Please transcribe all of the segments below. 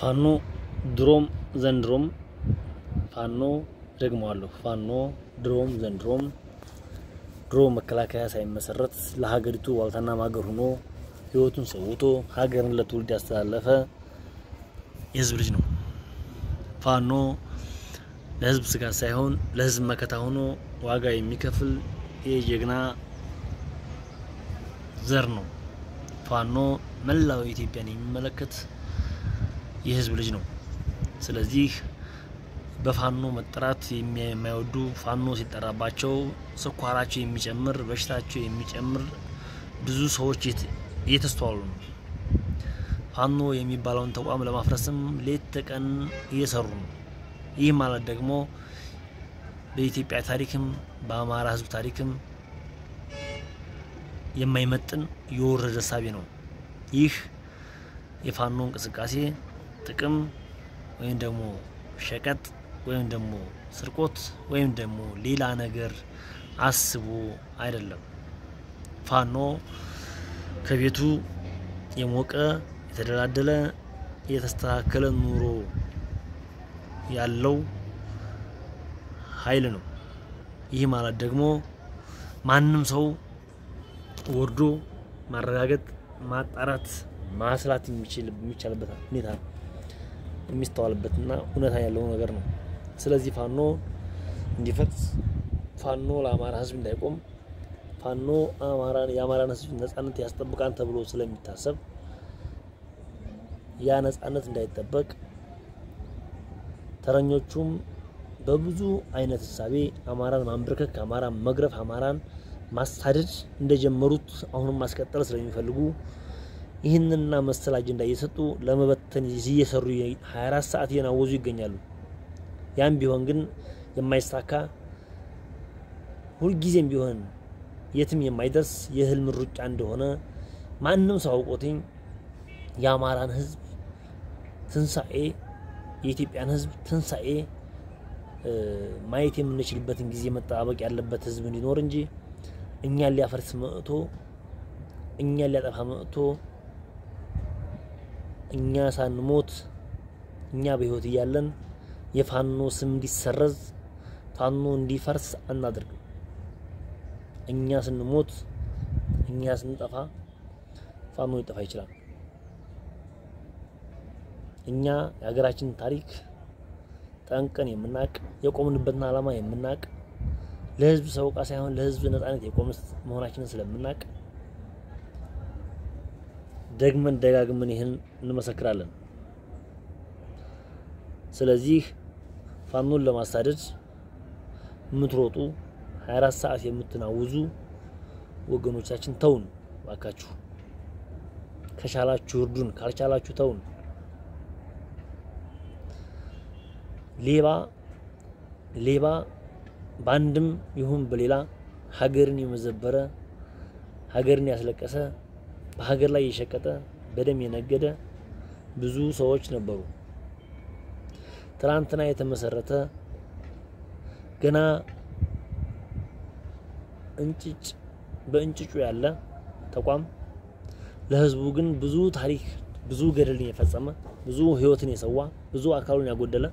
ፋኖ ድሮም ዘንድሮም ፋኖ ደግመዋለሁ። ፋኖ ድሮም ዘንድሮም ድሮ መከላከያ ሳይመሰረት ለሀገሪቱ ዋልታና ማገር ሆኖ ህይወቱን ሰውቶ ሀገርን ለትውልድ ያስተላለፈ የህዝብ ልጅ ነው። ፋኖ ለህዝብ ስጋት ሳይሆን ለህዝብ መከታ ሆኖ ዋጋ የሚከፍል የጀግና ዘር ነው። ፋኖ መላው ኢትዮጵያን የሚመለከት የህዝብ ልጅ ነው። ስለዚህ በፋኖ መጠራት የማይወዱ ፋኖ ሲጠራባቸው ስኳራቸው የሚጨምር በሽታቸው የሚጨምር ብዙ ሰዎች እየተስተዋሉ ነው። ፋኖ የሚባለውን ተቋም ለማፍረስም ሌት ተቀን እየሰሩ ነው። ይህ ማለት ደግሞ በኢትዮጵያ ታሪክም በአማራ ህዝብ ታሪክም የማይመጥን የወረደ እሳቤ ነው። ይህ የፋኖ እንቅስቃሴ ጥቅም ወይም ደግሞ ሸቀጥ ወይም ደግሞ ስርቆት ወይም ደግሞ ሌላ ነገር አስቦ አይደለም። ፋኖ ከቤቱ የሞቀ የተደላደለ የተስተካከለ ኑሮ ያለው ኃይል ነው። ይህ ማለት ደግሞ ማንም ሰው ወርዶ ማረጋገጥ፣ ማጣራት፣ ማስላት የሚችል የሚቻልበት ሁኔታ የሚስተዋልበትና እውነታ ያለው ነገር ነው። ስለዚህ ፋኖ እንዲፈርስ፣ ፋኖ ለአማራ ህዝብ እንዳይቆም፣ ፋኖ አማራን የአማራን ህዝብ ነጻነት ያስጠብቃል ተብሎ ስለሚታሰብ ያ ነጻነት እንዳይጠበቅ ተረኞቹም በብዙ አይነት ህሳቤ አማራን ማንበርከክ፣ አማራን መግረፍ፣ አማራን ማሳደድ እንደጀመሩት አሁንም ማስቀጠል ስለሚፈልጉ ይህንንና መሰል አጀንዳ እየሰጡ ለመበተን እየሰሩ 24 ሰዓት እየናወዙ ይገኛሉ። ያም ቢሆን ግን የማይሳካ ሁልጊዜም ቢሆን የትም የማይደርስ የህልም ሩጫ እንደሆነ ማንም ሰው አውቆትኝ የአማራን ህዝብ ትንሳኤ የኢትዮጵያን ህዝብ ትንሳኤ ማየት የምንችልበትን ጊዜ መጠባበቅ ያለበት ህዝብ እንዲኖር እንጂ እኛን ሊያፈርስ መጥቶ እኛን ሊያጠፋ መጥቶ እኛ ሳንሞት እኛ በህይወት እያለን የፋኖ ስም እንዲሰረዝ ፋኖ እንዲፈርስ አናደርግም። እኛ ስንሞት እኛ ስንጠፋ ፋኖ ሊጠፋ ይችላል። እኛ የሀገራችን ታሪክ ጠንቀን የምናቅ የቆምንበትን ዓላማ የምናቅ ለህዝብ ሰውቃ ሳይሆን ለህዝብ ነጻነት የቆምን መሆናችንን ስለምናቅ ደግመን ደጋግመን ይህን እንመሰክራለን። ስለዚህ ፋኖን ለማሳደድ የምትሮጡ 24 ሰዓት የምትናውዙ ወገኖቻችን ተውን ባካችሁ። ከቻላችሁ እርዱን፣ ካልቻላችሁ ተውን። ሌባ ሌባ በአንድም ይሁን በሌላ ሀገርን የመዘበረ ሀገርን ያስለቀሰ በሀገር ላይ የሸቀጠ በደም የነገደ ብዙ ሰዎች ነበሩ። ትናንትና የተመሰረተ ገና እንጭጭ በእንጭጩ ያለ ተቋም ለህዝቡ ግን ብዙ ታሪክ ብዙ ገደልን የፈጸመ ብዙ ህይወትን የሰዋ ብዙ አካሉን ያጎደለ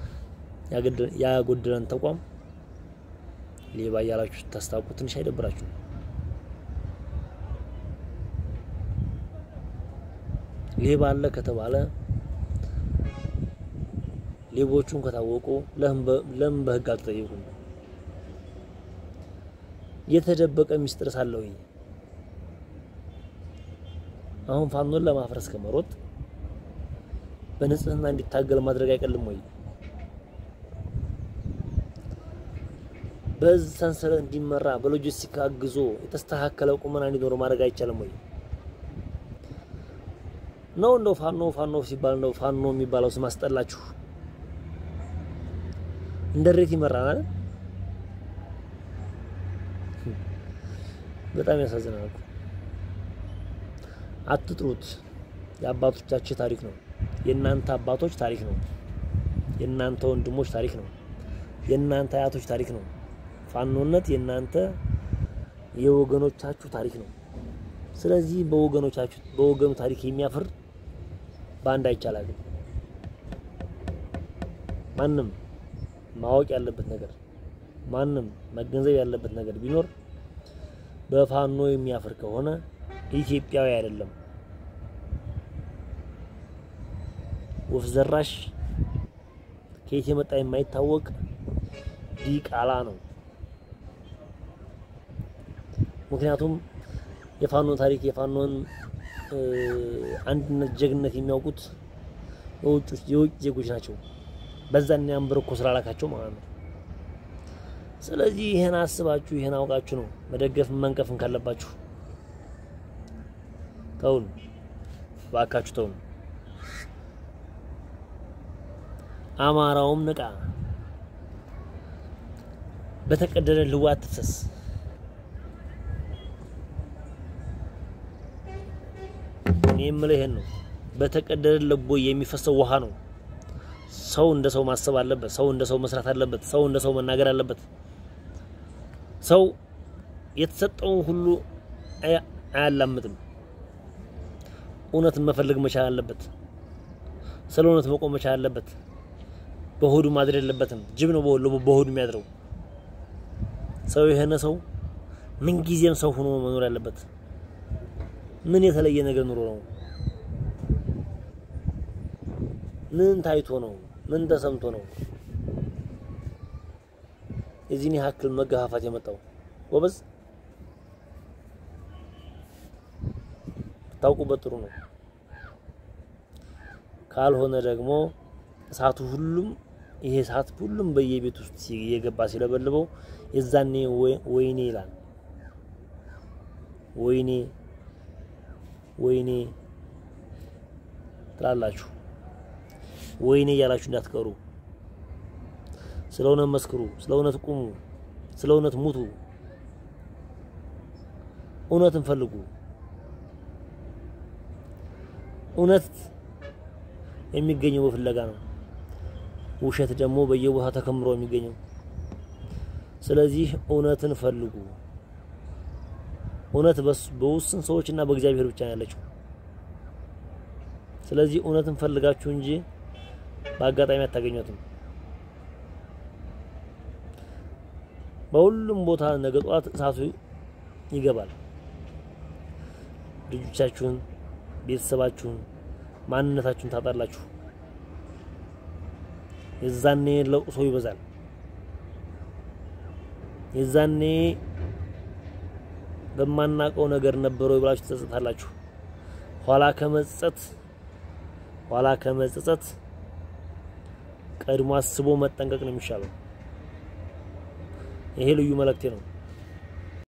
ያጎደለን ተቋም ሌባ እያላችሁ ታስታውቁ ትንሽ አይደብራችሁ? ሌባ አለ ከተባለ ሌቦቹን ከታወቁ ለምን በህግ አልተጠየቁም? የተደበቀ ሚስጥር ሳለው አሁን ፋኖን ለማፍረስ ከመሮጥ በንጽህና እንዲታገል ማድረግ አይቀልም ወይ? በዚህ ሰንሰለት እንዲመራ በሎጂስቲክ አግዞ የተስተካከለ ቁመና እንዲኖረው ማድረግ አይቻልም ወይ? ነው እንደው ፋኖ ፋኖ ሲባል ነው ፋኖ የሚባለው ስም አስጠላችሁ? እንደ ሬት ይመራናል። በጣም ያሳዝናል። አትጥሩት። የአባቶቻችሁ ታሪክ ነው። የእናንተ አባቶች ታሪክ ነው። የእናንተ ወንድሞች ታሪክ ነው። የእናንተ አያቶች ታሪክ ነው። ፋኖነት የእናንተ የወገኖቻችሁ ታሪክ ነው። ስለዚህ በወገኖቻችሁ በወገኑ ታሪክ የሚያፍር በአንድ አይቻላል። ማንም ማወቅ ያለበት ነገር ማንም መገንዘብ ያለበት ነገር ቢኖር በፋኖ የሚያፍር ከሆነ ኢትዮጵያዊ አይደለም። ወፍ ዘራሽ ከየት የመጣ የማይታወቅ ዲቃላ ነው። ምክንያቱም የፋኖ ታሪክ የፋኖን አንድነት፣ ጀግነት የሚያውቁት የውጭ የውጭ ዜጎች ናቸው። በዛን ያንበረኮ ስላላካቸው ማለት ነው። ስለዚህ ይሄን አስባችሁ ይሄን አውቃችሁ ነው መደገፍ መንቀፍን ካለባችሁ ተውን፣ ባካችሁ ተውን። አማራውም ንቃ፣ በተቀደደ ልዋ አትፍሰስ። እኔ የምለው ይሄን ነው። በተቀደደ ልቦ የሚፈሰው ውሃ ነው። ሰው እንደ ሰው ማሰብ አለበት። ሰው እንደ ሰው መስራት አለበት። ሰው እንደ ሰው መናገር አለበት። ሰው የተሰጠውን ሁሉ አያላምጥም። እውነትን መፈለግ መቻል አለበት። ስለ እውነት መቆም መቻል አለበት። በሆዱ ማድር የለበትም። ጅብ ነው በሆዱ የሚያድረው። ሰው የሆነ ሰው ምንጊዜም ሰው ሆኖ መኖር ያለበት። ምን የተለየ ነገር ኑሮ ነው? ምን ታይቶ ነው? ምን ተሰምቶ ነው የዚህን ያክል መገፋፋት የመጣው? ጎበዝ ታውቁበት ጥሩ ነው። ካልሆነ ደግሞ እሳቱ ሁሉም ይሄ እሳት ሁሉም በየቤት ውስጥ እየገባ ሲለበልበው የዛኔ ወይኔ ይላል። ወይኔ ወይኔ ትላላችሁ። ወይኔ እያላችሁ እንዳትቀሩ። ስለ እውነት መስክሩ፣ ስለ እውነት ቁሙ፣ ስለ እውነት ሙቱ። እውነትን ፈልጉ። እውነት የሚገኘው በፍለጋ ነው። ውሸት ደግሞ በየቦታው ተከምሮ የሚገኘው። ስለዚህ እውነትን ፈልጉ። እውነት በውስን ሰዎች እና በእግዚአብሔር ብቻ ነው ያለችው። ስለዚህ እውነትን ፈልጋችሁ እንጂ በአጋጣሚ አታገኟትም። በሁሉም ቦታ ነገ ጠዋት እሳቱ ይገባል። ልጆቻችሁን፣ ቤተሰባችሁን፣ ማንነታችሁን ታጣላችሁ። የዛኔ ለቅሶ ይበዛል። የዛኔ በማናቀው ነገር ነበረው ብላችሁ ትጸጸታላችሁ። ኋላ ከመጸጸት ኋላ ከመጸጸት ቀድሞ አስቦ መጠንቀቅ ነው የሚሻለው። ይሄ ልዩ መልእክቴ ነው።